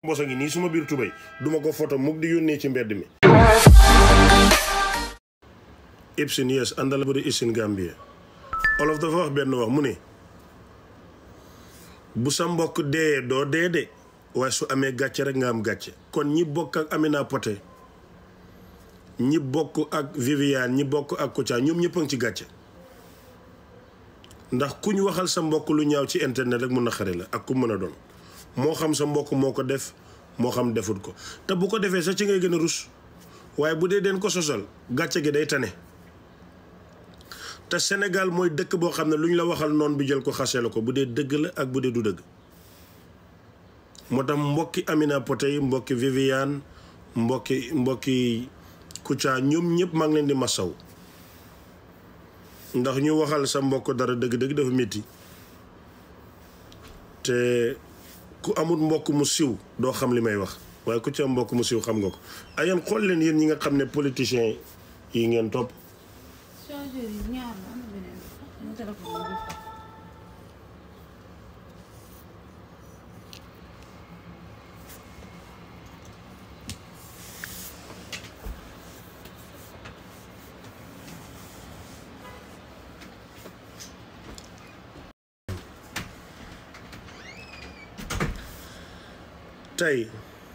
bosa ngi nii suma biir tubéy duma ko photo mukk di yónnee ci mbedd mi ibsin yes àndala bu di isin Gambie olof dafa wax benn wax mu ne bu sa mbokk dee doo dee de waaye su amee gàcce rek nga am gàcce kon ñi bokk ak Amina Poté ñi bokk ak Viviane ñi bokk ak Kouthia ñoom ñëpp a ngi ci gàcce ndax ku ñu waxal sa mbokk lu ñaaw ci internet rek mun na xare la ak ku mën a doon moo xam sa mbokk moo ko def moo xam defut ko te bu ko defee sax ci ngay gën a rus waaye bu dee den ko sosal gàcce gi day tane te Sénégal mooy dëkk boo xam ne lu ñu la waxal noonu bi jël ko xasee la ko bu dee dëgg la ak bu dee du dëgg moo tax mbokki Amina Poté yi mbokki Viviane mbokki mbokki Kouthia ñoom ñëpp maa ngi leen di masaw ndax ñu waxal sa mbokk dara dëgg-dëgg dafa métti te ku amul mbokk mu siw doo xam li may wax waaye ku ci am mbokk mu siw xam nga ko ayeen xool leen yéen ñi nga xam ne politiciens yi ngeen topp chargeur yi ñaar la am na beneen sama téléphone bi du fa. tey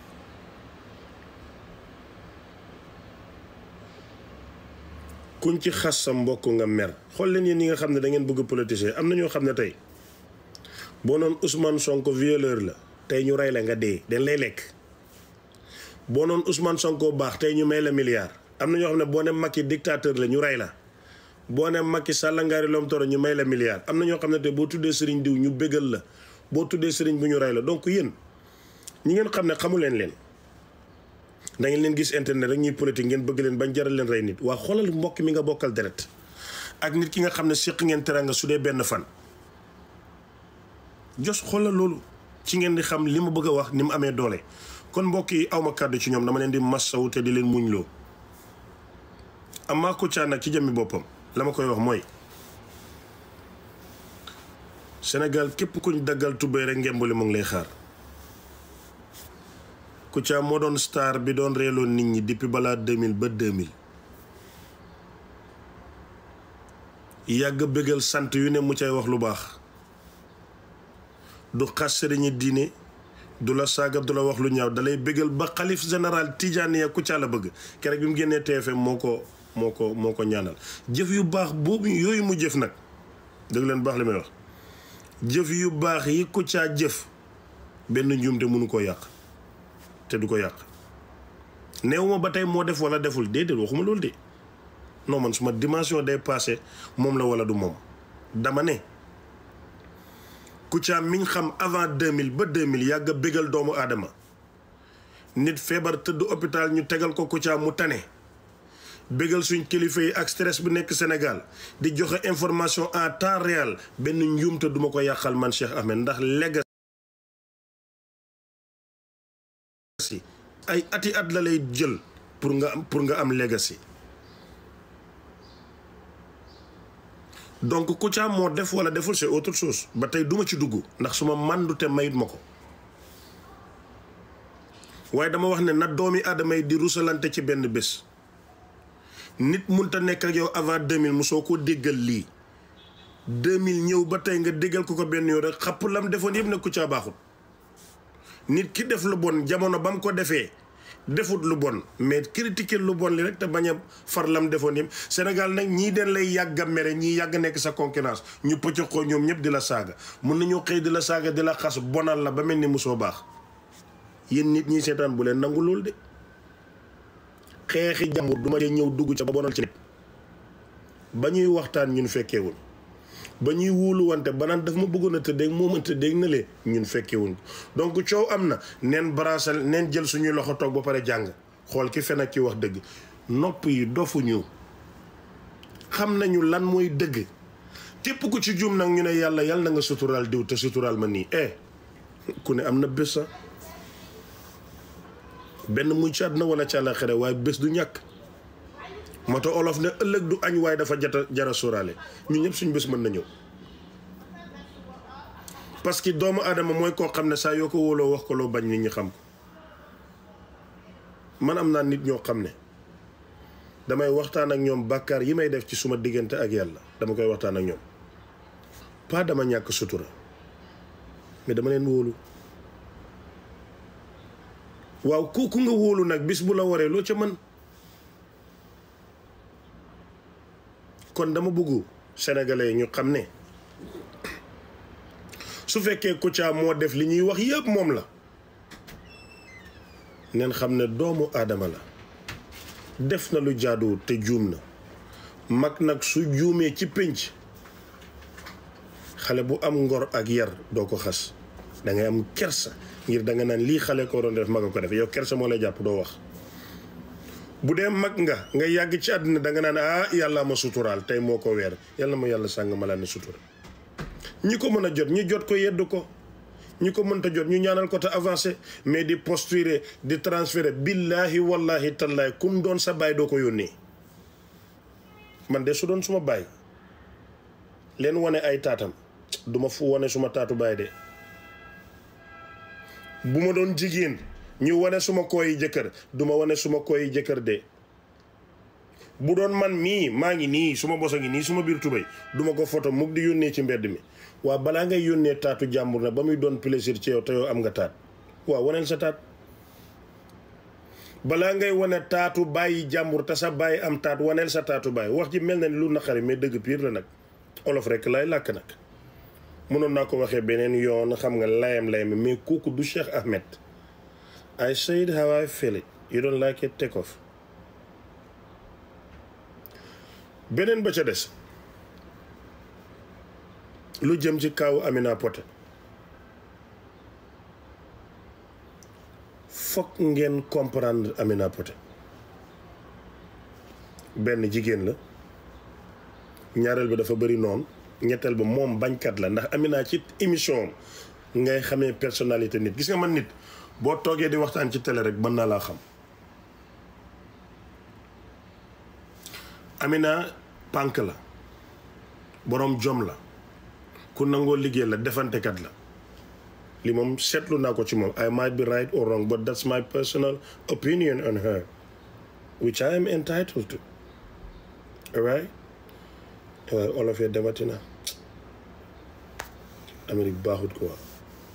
kuñ ci xas sa mbokk nga mer xool leen yéen ñi nga xam ne da ngeen bëgg politicien am na ñoo xam ne tey boo noon Ousmane Sonko violeur la tey ñu rey la nga dee dañ lay lekk boo noon Ousmane Sonko baax tey ñu may la milliard am na ñoo xam ne boo ne Macky dictateur la ñu rey la boo ne Macky sàllangaari lom toro ñu may la milliard am na ñoo xam ne tey boo tuddee sëriñ diw ñu bégal la boo tuddee sëriñ bu ñu rey la donc yéen ñi ngeen xam ne xamu leen leen da ngeen leen gis internet rek ñuy politique ngeen bëgg leen bañ jaral leen rey nit waa xoolal mbokk mi nga bokkal deret ak nit ki nga xam ne séq ngeen teranga su dee benn fan jos xoolal loolu ci ngeen di xam li ma bëgg a wax ni mu amee doole kon mbokk yi awma kàddu ci ñoom dama leen di massawu te di leen muñ loo amaa Kouthia nag ci jëmmi boppam la ma koy wax mooy Sénégal képp kuñ daggal tubéy rek ngembali mu ngi lay xaar Kouthia moo doon star bi doon reeloon nit ñi depuis balaa 2000 ba 2000 yàgg bëggal sant yu ne mu cay wax lu baax du xas sëriñi diine du la saaga du la wax lu ñaaw dalay bëggal ba xalif général Tidiane ya Kouthia la bëgg keroog bi mu génnee TFM moo ko moo ko moo ko ñaanal jëf yu baax boobu yooyu mu jëf nag dëgg leen baax li may wax jëf yu baax yi Kouthia jëf benn njuumte mënu koo yàq te du ko yàq néew ma ba tey moo def wala deful déedéet waxuma loolu de non man suma dimension day passé moom la wala du moom dama ne Kouthia miñ xam avant 2000 ba 2000 yàgg a bégal doomu aadama nit feebar tëdd hôpital ñu tegal ko Kouthia mu tane bégal suñ kilifa yi ak stress bu nekk Sénégal di joxe information en temps réel benn njuumte duma ko yàqal man Cheikh Ahmed ndax legacy ay ati at la lay jël pour nga am pour nga am legacy donc Kouthia moo def wala deful c'est autre chose ba tey duma ci dugg ndax suma màndute mayit ma ko waaye dama wax ne na doomi aadama yi di rusalante ci benn bés nit munta nekk ak yow avant 2000 mu soo ko déggal lii 2000 ñëw ba tey nga déggal ko ko benn yoon rek xapp lam defoon yëpp ne Kouthia baaxut nit ki def lu bon jamono ba mu ko defee defut lu bon mais critiquer lu bon li rek te bañ a far lam defoon yëpp Sénégal nag ñii den lay yàgg a mere ñii yàgg nekk sa concurrence ñu pëcc ko ñoom ñëpp di la saaga mun nañoo xëy di la saaga di la xas bonal la ba mel ni musoo baax yéen nit ñi seetaan bu leen nangu loolu de xeexi jàmbur duma dee ñëw dugg ca ba bonal ci nit ba ñuy waxtaan ñun fekkeewul ba ñuy wóolu wante ba naan daf ma bëggoon a tëddeeg moom a tëddeeg na lee ñun fekkewuñ donc coow am na neen baraasal neen jël suñuy loxo toog ba pare jàng xool ki fen ak ki wax dëgg nopp yi dofuñu xam nañu lan mooy dëgg képp ku ci juum nag ñu ne yàlla yàlla na nga suturaal diw te suturaal ma nii eh ku ne am na bés sa benn muy ci àdduna wala ci àllaaxira waaye bés du ñàkk moto olof ne ëllëg du añ waaye dafa jata jara sóoraale ñun ñëpp suñu bés mën na ñëw parce que doomu aadama mooy koo xam ne saa yoo ko wóoloo wax ko loo bañ nit ñi xam ko man am naa nit ñoo xam ne damay waxtaan ak ñoom bàkkaar yi may def ci suma diggante ak yàlla dama koy waxtaan ak ñoom pas dama ñàkk sutura mais dama leen wóolu waaw kooku nga wóolu nag bis bu la waree loo ca mën kon dama bëggu sénégalais yi ñu xam ne su fekkee Kouthia moo def li ñuy wax yëpp moom la neen xam ne doomu aadama la def na lu jaaduwul te juum na mag nag su juumee ci pénc xale bu am ngor ak yar doo ko xas dangay am kersa ngir danga naan lii xale ko doon def mag a ko def yow kersa moo lay jàpp doo wax bu dee mag nga nga yàgg ci àddina danga naan ah yàlla ma suturaal tey moo ko weer yàlla ma yàlla sàng ma laa ne sutura ñi ko mën a jot ñi jot ko yedd ko ñi ko mënta jot ñu ñaanal ko te avancé mais di posturer di transférer billaahi wallahi tallaay kum doon sa baay doo ko yónnee man de su doon suma baay leen wane ay taatam duma fu wane suma taatu baay de bu ma doon jigéen ñu wane suma kooyi jëkkër duma wane suma kooyi jëkkër de bu doon man mii maa ngi nii suma bosa ngi nii suma biir tubéy duma ko photo mukk di yónnee ci mbedd mi waa balaa ngay yónnee taatu jàmbur na ba muy doon plaisir ci yow te yow am nga taat waaw waneel sa taat balaa ngay wane taatu bàyyi jàmbur te sa bàyyi am taat waneel sa taatu bàyyi wax ji mel na ni lu naqari mais dëgg piir la nag olof rek lay làkk nag mënoon naa ko waxee beneen yoon xam nga layam layam mais kooku du Cheikh Ahmed I said how I feel it you don't like it take off beneen ba ca des lu jëm ci kaawu Amina Poté fokk ngeen comprendre Amina Poté benn jigéen la ñaareel bi dafa bëri noonu ñetteel ba moom bañkat la ndax Amina ci émission ngay xamee personnalité nit gis nga man nit boo toogee di waxtaan ci télé rek mën naa laa xam Amina pànk la boroom jom la ku nangoo liggéey la defantekat la li moom seetlu naa ko ci moom I might be right or wrong but that's my personal opinion on her which I am entitled to alright waaye olof ya demati na Amérique baaxut ko waa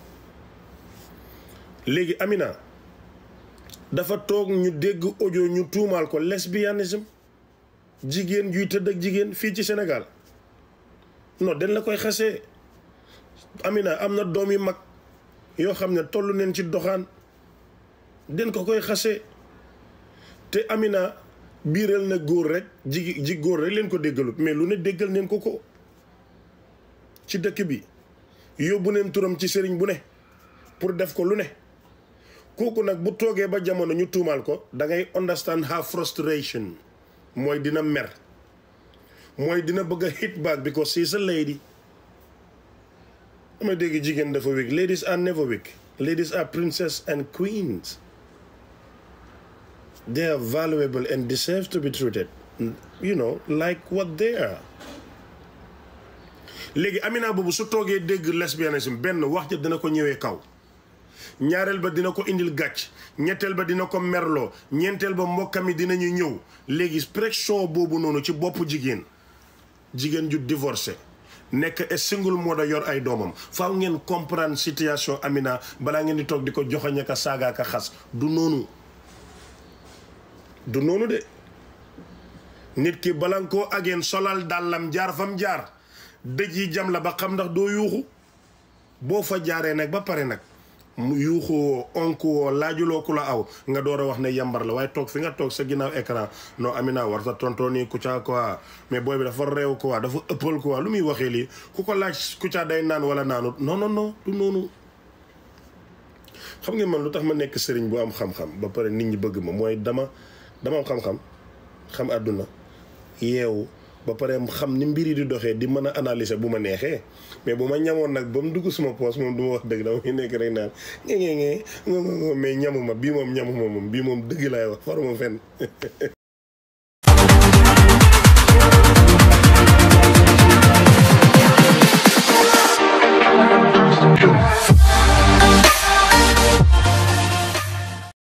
léegi Amina dafa toog ñu dégg audio ñu tuumaal ko lesbianisme jigéen juy tëdd ak jigéen fii ci Sénégal non dañ la koy xasee Amina am na doom yu mag yoo xam ne toll neen ci doxaan den ko koy xasee te Amina biiral na góor rek ji ji góor rek leen ko déggalut mais lu ne déggal neen ko ko ci dëkk bi yóbbu neen turam ci sëriñ bu ne pour def ko lu ne kooku nag bu toogee ba jamono ñu tuumaal ko da ngay understand her frustration mooy dina mer mooy dina bëgg a hit back because she's a lady dama dégg jigéen dafa weak ladies are never weak ladies are princess and queens they are valuable and deserve to be treated you know like what they are léegi Amina boobu su toogee dégg lesbianisme benn wax ja dina ko ñëwee kaw ñaareel ba dina ko indil gàcc ñetteel ba dina ko merloo ñeenteel ba mbokkam yi dinañu ñëw léegi pression boobu noonu ci bopp jigéen jigéen ju divorcé nekk et single moo da yor ay doomam faaw ngeen comprendre situation Amina balaa ngeen di toog di ko joxoñ ak a saaga ak a xas du noonu du noonu de nit ki bala nga koo ageen solal dàllam jaar fam jaar dëj yi jam la ba xam ndax doo yuuxu boo fa jaaree nag ba pare nag mu yuuxuwoo onkuwoo laajuloo ku la aw nga door a wax ne yambar la waaye toog fi nga toog sa ginnaaw écran non Amina war sa tonton nii Kouthia quoi mais booy bi dafa réew quoi dafa ëppal quoi lu muy waxee lii ku ko laaj Kouthia day naan wala naanut non non non du noonu xam ngeen man lu tax ma nekk sëriñ bu am xam-xam ba pare nit ñi bëgg ma mooy dama dama am xam-xam xam àdduna yeewu ba pare xam ni mbir yi di doxee di mën a analyser bu ma neexee mais bu ma ñamoon nag ba mu dugg suma poos moom du ma wax dëgg dama muy nekk rek naan ngee ngee ngee mais ñamuma bii moom ñamuma moom bii moom dëgg laay wax faruma fenn